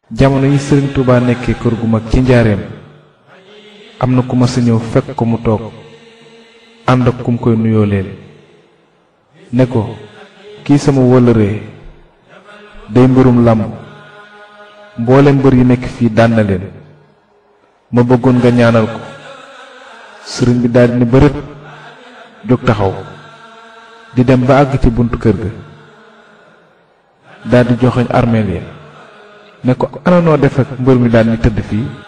jamono yi sëriñ Touba nekkee kër gu mag ci njaareem am na ku ma sa ñëw fekk ko mu toog ànd ak kum koy nuyoo leen ne ko kii sama wëllëree day mbirum làmb mboolem mbër yi nekk fii daan na leen ma bëggoon nga ñaanal ko sëriñ bi daldi ni bërët jóg taxaw di dem ba àgg ci buntu kër ga daldi joxoñ armeel ya ne ko ana noo def ak mbër mi daan ni tëdd fii